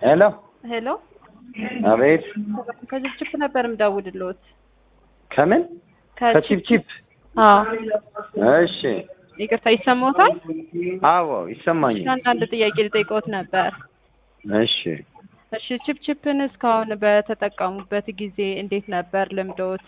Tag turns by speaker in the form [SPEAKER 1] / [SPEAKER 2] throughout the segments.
[SPEAKER 1] ሄሎ
[SPEAKER 2] ሄሎ
[SPEAKER 1] አቤት
[SPEAKER 2] ከችፕችፕ ነበር የምደውልልዎት።
[SPEAKER 1] ከምን ከቺፕቺፕ
[SPEAKER 2] አዎ
[SPEAKER 1] እሺ
[SPEAKER 2] ይቅርታ ይሰማዎታል?
[SPEAKER 1] አዎ ይሰማኛል
[SPEAKER 2] አንዳንድ ጥያቄ ልጠይቅዎት ነበር።
[SPEAKER 1] እሺ
[SPEAKER 2] እሺ ችፕችፕን እስካሁን በተጠቀሙበት ጊዜ እንዴት ነበር ልምዶት?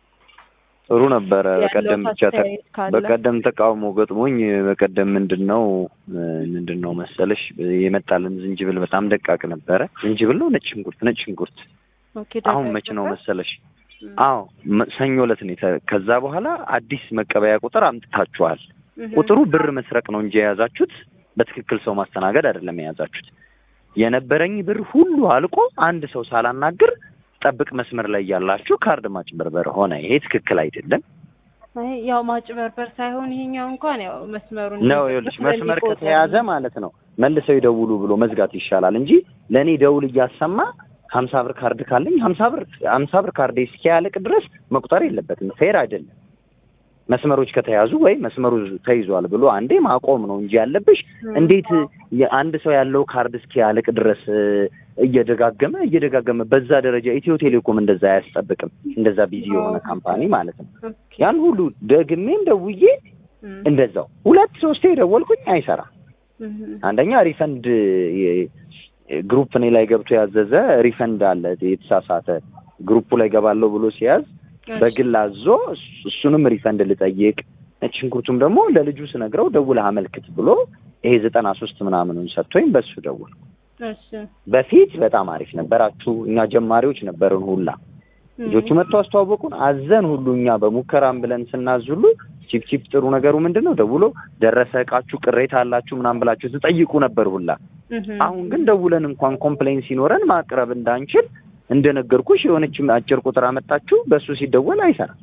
[SPEAKER 1] ጥሩ ነበረ
[SPEAKER 2] ያለው
[SPEAKER 1] በቀደም ብቻ ተ-
[SPEAKER 2] አስተያየት ካለ?
[SPEAKER 1] በቀደም ተቃውሞ ገጥሞኝ በቀደም ምንድን ነው ምንድን ነው መሰለሽ የመጣልን ዝንጅብል በጣም ደቃቅ ነበረ ዝንጅብል ነው ነጭ ሽንኩርት ነጭ ሽንኩርት
[SPEAKER 2] ኦኬ
[SPEAKER 1] አሁን
[SPEAKER 2] ደጋግ
[SPEAKER 1] መች ነው
[SPEAKER 2] ነበር?
[SPEAKER 1] መሰለሽ
[SPEAKER 2] እም፣
[SPEAKER 1] አዎ መ- ሰኞ ዕለት ነው የተ- ከዛ በኋላ አዲስ መቀበያ ቁጥር አምጥታችኋል
[SPEAKER 2] እም፣
[SPEAKER 1] ቁጥሩ ብር መስረቅ ነው እንጂ የያዛችሁት በትክክል ሰው ማስተናገድ አይደለም የያዛችሁት። የነበረኝ ብር ሁሉ አልቆ አንድ ሰው ሳላናግር ጠብቅ መስመር ላይ ያላችሁ ካርድ ማጭበርበር ሆነ። ይሄ ትክክል አይደለም
[SPEAKER 2] አይ ያው ማጭበርበር ሳይሆን ይሄኛው እንኳን ያው መስመሩን
[SPEAKER 1] ነው። ይኸውልሽ መስመር ከተያዘ ማለት ነው መልሰው ይደውሉ ብሎ መዝጋት ይሻላል እንጂ ለእኔ ደውል እያሰማ ሀምሳ ብር ካርድ ካለኝ ሀምሳ ብር ሀምሳ ብር ካርድ እስኪያልቅ ድረስ መቁጠር የለበትም። ፌር አይደለም። መስመሮች ከተያዙ ወይ መስመሩ ተይዟል ብሎ አንዴ ማቆም ነው እንጂ ያለብሽ እንዴት የአንድ ሰው ያለው ካርድ እስኪያልቅ ድረስ እ፣ እየደጋገመ እየደጋገመ በዛ ደረጃ ኢትዮ ቴሌኮም እንደዛ አያስጠብቅም። እንደዛ ቢዚ የሆነ ካምፓኒ ማለት ነው። ያን ሁሉ ደግሜም ደውዬ እንደዛው ሁለት ሶስቴ ደወልኩኝ፣ አይሰራም። አንደኛ ሪፈንድ የ- ግሩፕ እኔ ላይ ገብቶ ያዘዘ ሪፈንድ አለ የተሳሳተ ግሩፑ ላይ ገባለሁ ብሎ ሲያዝ በግል አዞ እሱ- እሱንም ሪፈንድ ልጠይቅ ነጭ ሽንኩርቱም ደግሞ ለልጁ ስነግረው ደውለህ አመልክት ብሎ ይሄ ዘጠና ሶስት ምናምኑን ሰጥቶኝ በሱ ደውል
[SPEAKER 2] እሺ
[SPEAKER 1] በፊት በጣም አሪፍ ነበራችሁ። እኛ ጀማሪዎች ነበርን ሁላ ልጆቹ መጥተው አስተዋወቁን። አዘን ሁሉ እኛ በሙከራም ብለን ስናዝ ሁሉ ቺፕ ቺፕ ጥሩ ነገሩ ምንድን ነው ደውሎ ደረሰ እቃችሁ ቅሬታ አላችሁ ምናምን ብላችሁ ትጠይቁ ነበር ሁላ። አሁን ግን ደውለን እንኳን ኮምፕሌን ሲኖረን ማቅረብ እንዳንችል እንደነገርኩሽ የሆነች አጭር ቁጥር አመጣችሁ በሱ ሲደወል አይሰራም።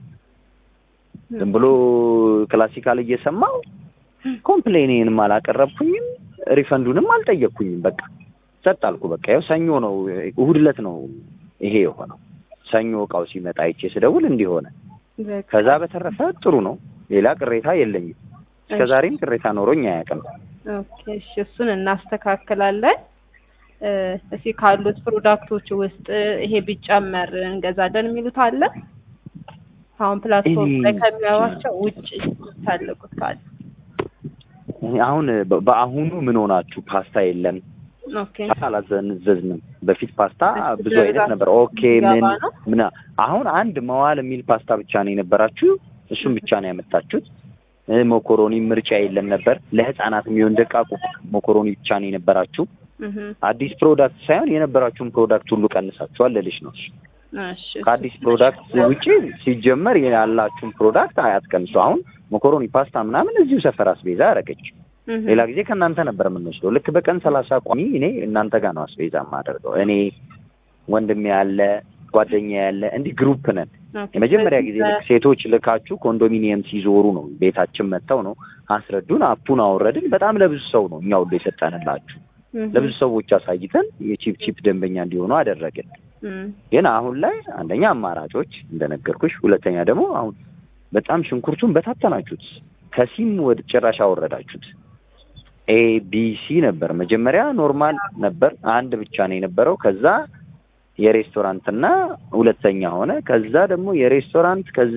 [SPEAKER 1] ዝም ብሎ ክላሲካል እየሰማው ኮምፕሌኔንም አላቀረብኩኝም ሪፈንዱንም አልጠየቅኩኝም። በቃ ጸጥ አልኩ። በቃ ያው ሰኞ ነው እሑድ ዕለት ነው ይሄ የሆነው። ሰኞ እቃው ሲመጣ አይቼ ስደውል እንዲህ ሆነ። ከዛ በተረፈ ጥሩ ነው። ሌላ ቅሬታ የለኝም። እስከ ዛሬም ቅሬታ ኖሮኝ አያውቅም።
[SPEAKER 2] ኦኬ እሺ እሱን እናስተካክላለን። እ፣ እስኪ ካሉት ፕሮዳክቶች ውስጥ ይሄ ቢጨመር እንገዛለን የሚሉት አለ? አሁን ፕላትፎርም ላይ
[SPEAKER 1] እኔ-
[SPEAKER 2] ከሚያዩዋቸው ውጭ ታለቁት ካለ
[SPEAKER 1] አሁን በ- በአሁኑ ምን ሆናችሁ ፓስታ የለም
[SPEAKER 2] ኦኬ
[SPEAKER 1] አላዘንዘዝንም። በፊት ፓስታ ብዙ አይነት ነበር። ኦኬ ምን
[SPEAKER 2] ገባ ነው?
[SPEAKER 1] ምን አሁን አንድ መዋል የሚል ፓስታ ብቻ ነው የነበራችሁ። እሱም ብቻ ነው ያመጣችሁት። እ፣ ሞኮሮኒ ምርጫ የለም ነበር። ለህፃናት የሚሆን ደቃቁ ሞኮሮኒ ብቻ ነው የነበራችሁ።
[SPEAKER 2] እህ፣
[SPEAKER 1] አዲስ ፕሮዳክት ሳይሆን የነበራችሁን ፕሮዳክት ሁሉ ቀንሳችኋል ልልሽ ነው።
[SPEAKER 2] እሺ
[SPEAKER 1] ከአዲስ ፕሮዳክት ውጪ ሲጀመር ያላችሁን ፕሮዳክት አያትቀንሱ። አሁን ሞኮሮኒ ፓስታ ምናምን እዚሁ ሰፈር አስቤዛ አደረገች።
[SPEAKER 2] እህ፣
[SPEAKER 1] ሌላ ጊዜ ከእናንተ ነበር የምንወስደው። ልክ በቀን ሰላሳ ቋሚ እኔ እናንተ ጋር ነው አስቤዛ የማደርገው። እኔ ወንድሜ ያለ ጓደኛ ያለ እንዲህ ግሩፕ ነን።
[SPEAKER 2] ኦኬ።
[SPEAKER 1] የመጀመሪያ ጊዜ
[SPEAKER 2] ስለዚህ
[SPEAKER 1] ልክ ሴቶች ልካችሁ ኮንዶሚኒየም ሲዞሩ ነው ቤታችን መጥተው ነው አስረዱን። አፑን አወረድን። በጣም ለብዙ ሰው ነው እኛ ሁሉ የሰጠንላችሁ።
[SPEAKER 2] እህ፣
[SPEAKER 1] ለብዙ ሰዎች አሳይተን የቺፕ ቺፕ ደንበኛ እንዲሆኑ አደረግን።
[SPEAKER 2] እህ፣
[SPEAKER 1] ግን አሁን ላይ አንደኛ አማራጮች እንደነገርኩሽ፣ ሁለተኛ ደግሞ አሁን በጣም ሽንኩርቱን በታተናችሁት፣ ከሲም ወደ ጭራሽ አወረዳችሁት። ኤ ቢ ሲ ነበር መጀመሪያ ኖርማል ነበር፣ አንድ ብቻ ነው የነበረው። ከዛ የሬስቶራንትና ሁለተኛ ሆነ። ከዛ ደግሞ የሬስቶራንት ከዛ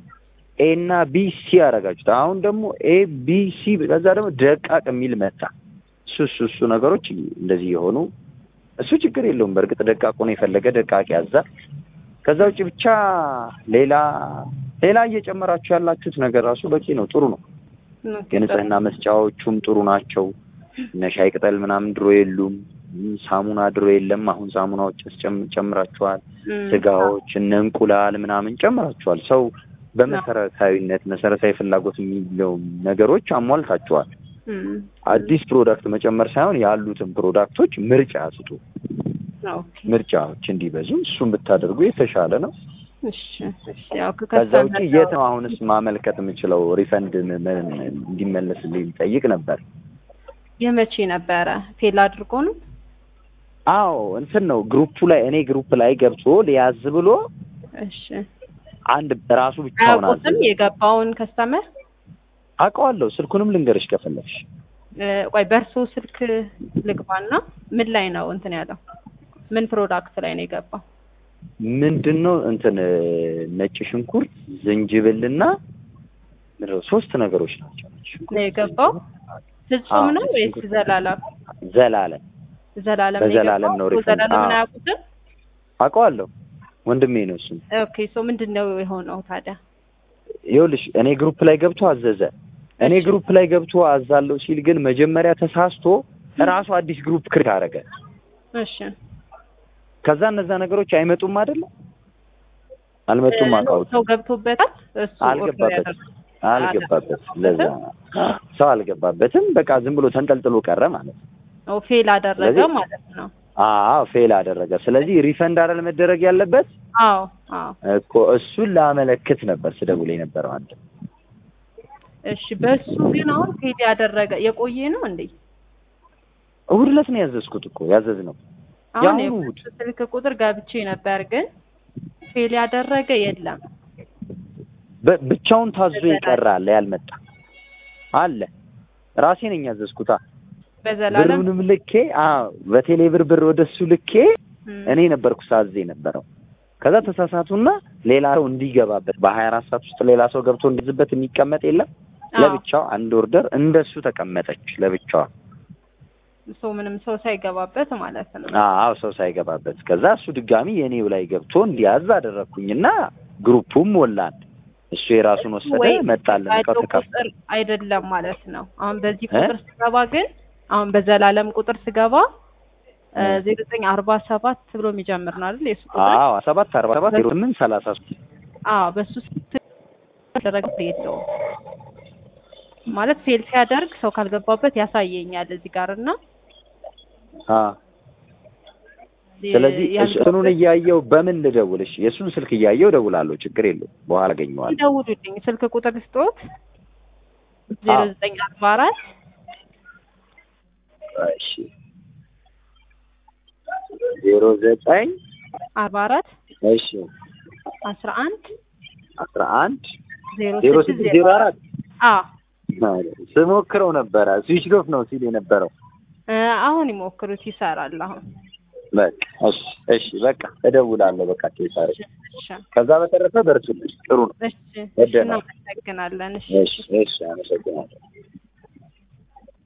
[SPEAKER 1] ኤ እና ቢ ሲ አደረጋችሁት። አሁን ደግሞ ኤ ቢ ሲ ከዛ ደግሞ ደቃቅ የሚል መጣ። እሱ እሱ እሱ ነገሮች እንደዚህ የሆኑ እሱ ችግር የለውም። በእርግጥ ደቃቁን የፈለገ ደቃቅ ያዛል። ከዛ ውጭ ብቻ ሌላ ሌላ እየጨመራችሁ ያላችሁት ነገር ራሱ በቂ ነው፣ ጥሩ ነው።
[SPEAKER 2] ኦኬ፣
[SPEAKER 1] የንጽህና መስጫዎቹም ጥሩ ናቸው። እነ ሻይ ቅጠል ምናምን ድሮ የሉም። እም፣ ሳሙና ድሮ የለም። አሁን ሳሙናዎች ጨም- ጨምራችኋል።
[SPEAKER 2] እም፣
[SPEAKER 1] ስጋዎች፣ እነ እንቁላል ምናምን ጨምራችኋል። ሰው በመሰረታዊነት መሰረታዊ ፍላጎት የሚለው ነገሮች አሟልታችኋል።
[SPEAKER 2] እም፣
[SPEAKER 1] አዲስ ፕሮዳክት መጨመር ሳይሆን ያሉትን ፕሮዳክቶች ምርጫ ስጡ።
[SPEAKER 2] ኦኬ፣
[SPEAKER 1] ምርጫዎች እንዲበዙ እሱን ብታደርጉ የተሻለ ነው።
[SPEAKER 2] እሺ፣ እሺ። ያው
[SPEAKER 1] ከዛ ውጭ የት ነው አሁንስ ማመልከት የምችለው? ሪፈንድ ም- ም- እንዲመለስልኝ ጠይቅ ነበር።
[SPEAKER 2] የመቼ ነበረ? ፌል አድርጎ ነው?
[SPEAKER 1] አዎ እንትን ነው ግሩፑ ላይ እኔ ግሩፕ ላይ ገብቶ ሊያዝ ብሎ
[SPEAKER 2] እሺ።
[SPEAKER 1] አንድ ራሱ ብቻውን አዘዘ።
[SPEAKER 2] አያውቁትም የገባውን ከስተመር?
[SPEAKER 1] አውቀዋለሁ። ስልኩንም ልንገርሽ ከፈለግሽ
[SPEAKER 2] እ፣ ቆይ በእርሶ ስልክ ልግባና ምን ላይ ነው እንትን ያለው? ምን ፕሮዳክት ላይ ነው የገባው?
[SPEAKER 1] ምንድን ነው እንትን እ፣ ነጭ ሽንኩርት ዝንጅብልና ምንድን ነው ሶስት ነገሮች ናቸው። ነጭ ሽንኩርት፣
[SPEAKER 2] ነው የገባው? ፍጹም
[SPEAKER 1] አዎ፣
[SPEAKER 2] ነው ወይስ
[SPEAKER 1] ሽንኩርት።
[SPEAKER 2] ዘላለም?
[SPEAKER 1] ዘላለም
[SPEAKER 2] ዘላለም ነው
[SPEAKER 1] በዘላለም
[SPEAKER 2] የገባው?
[SPEAKER 1] ነው ሪፈንድ።
[SPEAKER 2] ዘላለምን
[SPEAKER 1] አዎ።
[SPEAKER 2] አያውቁትም?
[SPEAKER 1] አውቀዋለሁ ወንድሜ ነው እሱም።
[SPEAKER 2] ኦኬ ሶ ምንድን ነው የሆነው ታዲያ?
[SPEAKER 1] ይኸውልሽ እኔ ግሩፕ ላይ ገብቶ አዘዘ። እኔ
[SPEAKER 2] እሺ።
[SPEAKER 1] ግሩፕ ላይ ገብቶ አዛለሁ ሲል ግን መጀመሪያ ተሳስቶ ራሱ አዲስ ግሩፕ ክሬት አደረገ።
[SPEAKER 2] እሺ
[SPEAKER 1] ከዛ እነዛ ነገሮች አይመጡም አይደለ? አልመጡም። አውቃውት
[SPEAKER 2] ሰው ገብቶበታል። እሱ ኦርደር
[SPEAKER 1] አልገባበትም
[SPEAKER 2] ያደረገው
[SPEAKER 1] አልገባበትም። ለዛ ነው ሰው አልገባበትም። በቃ ዝም ብሎ ተንጠልጥሎ ቀረ ማለት ነው።
[SPEAKER 2] ኦ ፌል አደረገ
[SPEAKER 1] ስለዚህ-
[SPEAKER 2] ማለት ነው።
[SPEAKER 1] አዎ ፌል አደረገ። ስለዚህ ሪፈንድ አይደል መደረግ ያለበት
[SPEAKER 2] አዎ አዎ።
[SPEAKER 1] እኮ እሱን ላመለክት ነበር ስደውል የነበረው አንድ
[SPEAKER 2] እሺ በሱ ግን አሁን ፌል ያደረገ የቆየ ነው እንዴ?
[SPEAKER 1] እሑድ ዕለት ነው ያዘዝኩት እኮ ያዘዝነው
[SPEAKER 2] አሁን
[SPEAKER 1] የአሁኑ
[SPEAKER 2] የእሱ
[SPEAKER 1] እሑድ
[SPEAKER 2] ስልክ ቁጥር ገብቼ ነበር ግን ፌል ያደረገ የለም።
[SPEAKER 1] በ- ብቻውን ታዞ የቀረ አለ ያልመጣ አለ። ራሴ ነኝ ያዘዝኩታ።
[SPEAKER 2] በዘላለም
[SPEAKER 1] ብሩንም ልኬ አዎ በቴሌ ብር ብር ወደሱ ልኬ
[SPEAKER 2] እም፣
[SPEAKER 1] እኔ ነበርኩ ሳዝ የነበረው። ከዛ ተሳሳቱና ሌላ ሰው እንዲገባበት በሀያ አራት ሰዓት ውስጥ ሌላ ሰው ገብቶ እንዲዝበት የሚቀመጥ የለም።
[SPEAKER 2] አዎ።
[SPEAKER 1] ለብቻው አንድ ኦርደር እንደሱ ተቀመጠች ለብቻዋ።
[SPEAKER 2] ሰው ምንም ሰው ሳይገባበት ማለት ነው።
[SPEAKER 1] አዎ ሰው ሳይገባበት። ከዛ እሱ ድጋሚ የኔው ላይ ገብቶ እንዲያዝ አደረግኩኝና ግሩፑም ሞላን። እሱ የራሱን ወሰደ
[SPEAKER 2] ወይ
[SPEAKER 1] መጣልን። እቃው
[SPEAKER 2] ያለው
[SPEAKER 1] ተካፍ
[SPEAKER 2] ቁጥር አይደለም ማለት ነው። አሁን በዚህ
[SPEAKER 1] እ?
[SPEAKER 2] ቁጥር ስገባ ግን አሁን በዘላለም ቁጥር ስገባ
[SPEAKER 1] እ።
[SPEAKER 2] ዜሮ ዘጠኝ አርባ ሰባት ብሎ የሚጀምር ነው አይደል? የሱ ቁጥር
[SPEAKER 1] አዎ ሰባት አርባ ሰባት ዜሮ ስምንት ሰላሳ ሶስት
[SPEAKER 2] አዎ በሱ ደረግ የለውም ማለት ፌል ሲያደርግ ሰው ካልገባበት ያሳየኛል እዚህ ጋር እና
[SPEAKER 1] አዎ ስለዚህ
[SPEAKER 2] ያልገባበት-
[SPEAKER 1] እንትኑን እያየው በምን ልደውልሽ? የእሱን ስልክ እያየው እደውላለሁ። ችግር የለውም። በኋላ አገኘዋለሁ።
[SPEAKER 2] ይደውሉልኝ ስልክ ቁጥር ስጦት ዜሮ
[SPEAKER 1] አዎ።
[SPEAKER 2] ዘጠኝ አርባ አራት
[SPEAKER 1] እሺ ዜሮ ዘጠኝ
[SPEAKER 2] አርባ አራት
[SPEAKER 1] እሺ
[SPEAKER 2] አስራ አንድ
[SPEAKER 1] አስራ አንድ
[SPEAKER 2] ዜሮ
[SPEAKER 1] ዜሮ
[SPEAKER 2] ስድስት
[SPEAKER 1] ስድስት ዜሮ አራት
[SPEAKER 2] አዎ
[SPEAKER 1] ስሞክረው ነበረ ስዊች ኦፍ ነው ሲል የነበረው።
[SPEAKER 2] እ፣ አሁን ይሞክሩት ይሰራል አሁን
[SPEAKER 1] በቃ እሺ እሺ በቃ እደውላለሁ። በቃ ቴሳሪ
[SPEAKER 2] እሺ
[SPEAKER 1] ከዛ በተረፈ በርቱልኝ። ጥሩ ነው።
[SPEAKER 2] እሺ እሺ
[SPEAKER 1] ወደናል።
[SPEAKER 2] እናመሰግናለን እሺ
[SPEAKER 1] እሺ እሺ አመሰግናለሁ።